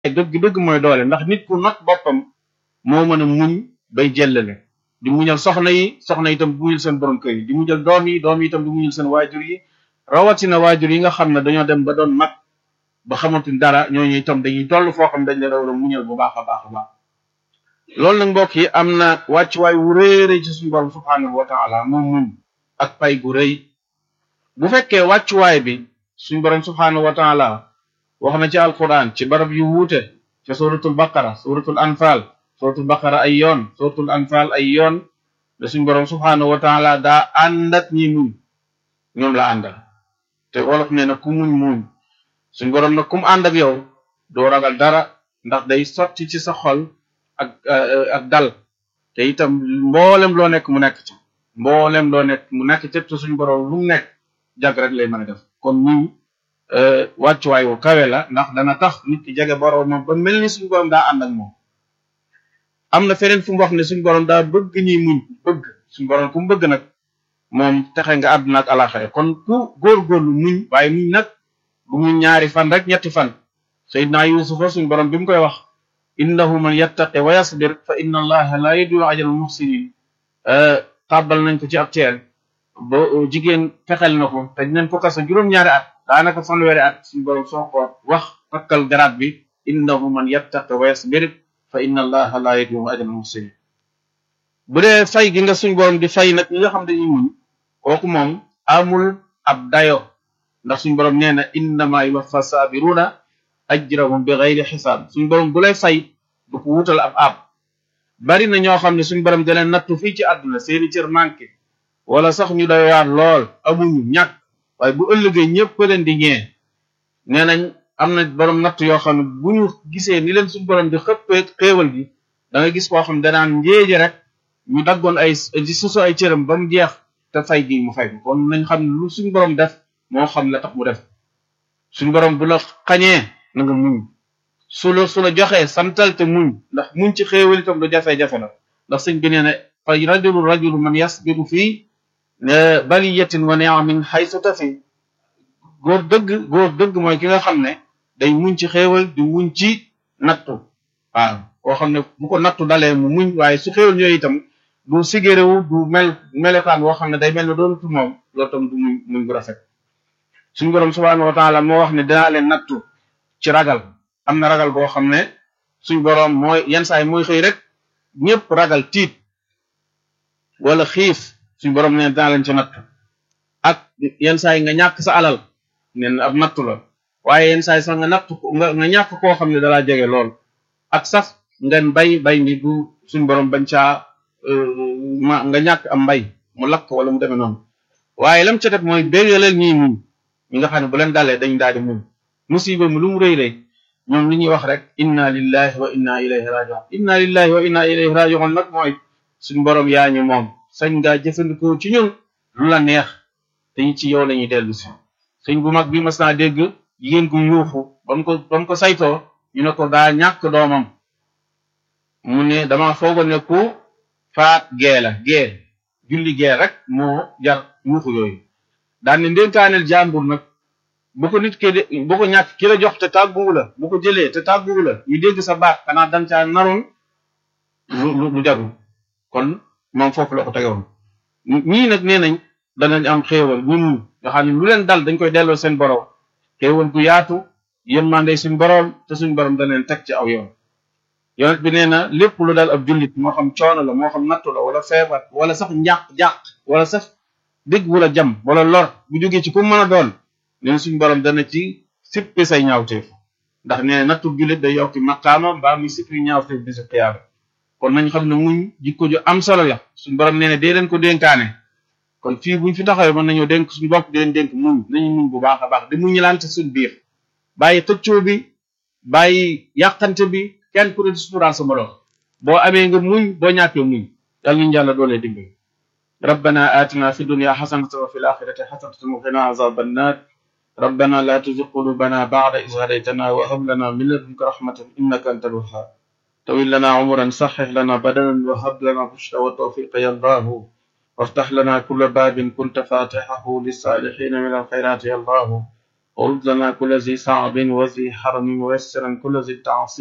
dëgg dëgg mooy doole ndax nit ku not boppam moo mën a muñ bay jëllale di muñal soxna yi soxna yi itam di muñal seen borom kër yi di muñal doom yi doom yi itam di muñal seen waajur yi rawatina waajur yi nga xam ne dañoo dem ba doon mag ba xamatuñ dara ñooñu itam dañuy toll foo xam dañ leen war a muñal bu baax a baax a baax loolu nag mbokk yi am na wàccuwaay wu réere ci suñu borom subhanahu wa taala moom muñ ak pay gu rëy bu fekkee wàccuwaay bi suñu borom subhanahu wa taala wax na ci alquran ci barab yu wuute ci suratul baqara suratul anfal suratul baqara ay yoon suratul anfal ay yoon da suñu borom subhanahu wa taala daa ànd ak ñi muñ ñoom la àndal te wolof nee na ku muñ muñ suñu borom nag ku mu ànd ak yow doo ragal dara ndax day sotti ci sa xol ak ak dal te itam mboolem loo nekk mu nekk ci mboolem loo nekk mu nekk ci te suñu borom lu mu nekk jàgg rek lay mën a def kon muñ wàccuwaay wu kawe la ndax dana tax nit ki jege boroomam ba mel ni suñu borom daa ànd ak moom am na feneen fu mu wax ne suñu borom daa bëgg ñuy muñ bëgg suñu borom ku mu bëgg nag moom texe nga àdduna ak alaxare kon ku góorgóorlu muñ waaye muñ nag bu muñ ñaari fan rek ñetti fan Seydina Yuusufa suñu borom bi mu koy wax innahu man yattaqi wa yasbir fa inna allaha la yudiu ajral muhsinin tàbbal nañ ko ci ab teel ba jigéen fexel na ko te dinañ ko kaso juróom-ñaari at daanaka fanweeri at suñu borom soo ko wax takkal garaat bi innahu man yattaqi wa yasbir fa inna allaha la yudiu ajral muhsinin bu dee fay gi nga suñu borom di fay nag ñi nga xam dañuy muñ kooku moom amul ab dayo ndax suñu borom nee na innama yuwaffa sabiruna ajrahum bi ghayri xisaab suñu borom bu lay fay du ko wutal ab ab bari na ñoo xam ne suñu borom da leen nattu fii ci àdduna seeni cër manqué wala sax ñu doyaat lool amuñu ñàkk waaye bu ëllëgee ñëpp leen di ñee nee nañ am na borom natt yoo xam ne bu ñu gisee ni leen suñu borom di xëppee xéewal gi da nga gis koo xam ne danaan njéeje rek ñu daggoon ay di susu ay cëram ba mu jeex te fay gi mu fay ko kon nañ xam ne lu suñu borom def moo xam la tax mu def suñu borom bu la xañee na nga muñ su la su la joxee santal te muñ ndax muñ ci xéewal itam lu jafe-jafe la ndax sëñ bi nee ne fa rajulu rajulu man yasbiru fii baliyatin wa ni'amin haythu tafi góor dëgg góor dëgg mooy ki nga xam ne day muñ ci xéewal di muñ ci nattu waaw koo xam ne bu ko nattu dalee mu muñ waaye su xéewal ñooyu itam du sigéréwu du mel melekaan woo xam ne day mel ne doonatu moom loolu itam du muñ muñ bu rafet suñu borom subhanahu wa taala moo wax ne dinaa leen nattu ci ragal am na ragal boo xam ne suñ borom mooy yenn saa yi mooy xëy rek ñëpp ragal tiit wala xiif suñ borom ne dinaa leen ci nattu ak yenn saa yi nga ñàkk sa alal neen ab nattu la waaye yenn saa yi sax nga nattu nga nga ñàkk koo xam ne dalaa jege lool ak sax ngeen bay bay mi bu suñ borom bañ caa ma nga ñàkk am mbay mu lakk wala mu demee noonu waaye lam ca def mooy bégalal ñii muñ ñi nga xam ne bu leen dalee dañ daal di muñ musiba mi lu mu rëy rëy ñoom li ñuy wax rek inna lillahi wa inna ilayhi rajiun inna lillahi wa inna ilayhi rajiun nag mooy suñ borom yaa ñu moom sañ ngaa jëfandikoo ci ñun lu la neex te ñu ci yow la ñuy dellu si sëñ bu mag bi mas naa dégg jigéen gu yuuxu ba mu ko ba mu ko saytoo ñu ne ko daa ñàkk doomam mu ne dama foogoon ne ku faat gee la gee julli gee rek moo jar yuuxu yooyu daan ne ndénkaaneel jàmbur nag bu ko nit ki bu ko ñàkk ki la jox te tàgguwu la bu ko jëlee te tàgguwu la ñu dégg sa baat xanaa dan caa naroon lu lu jarul kon moom foofu la ko tegewoon ñii nag nee nañ danañ am xéewal ñun nga xam ne lu leen dal dañ koy delloo seen borom xéewal gu yaatu yërmande suñ borom te suñ borom da leen teg ci aw yoon yonent bi nee na lépp lu dal ab jullit moo xam coono la moo xam nattu la wala feebar wala sax njàq jàq wala sax dégg wala jam wala lor bu jógee ci ku mën a doon neen suñ borom dana ci sippi say ñaawteef ndax nee nattu jullit day yokki maqaama mbaa muy sippi ñaawteef bi si xiyaama kon nañ xam ne muñ jikko ju am solo la suñ borom nee na dee leen ko dénkaane kon fii buñ fi taxawee mën nañoo dénk suñu bopp di leen dénk muñ nañu muñ bu baax a baax di muñ lante suñ biir bàyyi tëccoo bi bàyyi yàqante bi kenn ku ne di suturaal sa morom boo amee nga muñ boo ñàkkee muñ yàlla nañu yàlla doolee dimbali ربنا آتنا في الدنيا حسنة وفي الآخرة حسنة وقنا عذاب النار ربنا لا تزغ قلوبنا بعد إذ هديتنا وهب لنا من لدنك رحمة إنك أنت الوهاب طويل لنا عمرا صحح لنا بدنا وهب لنا الرشد والتوفيق يا الله وافتح لنا كل باب كنت فاتحه للصالحين من الخيرات يا الله ورد لنا كل ذي صعب وذي حرم ويسرا كل ذي التعصيب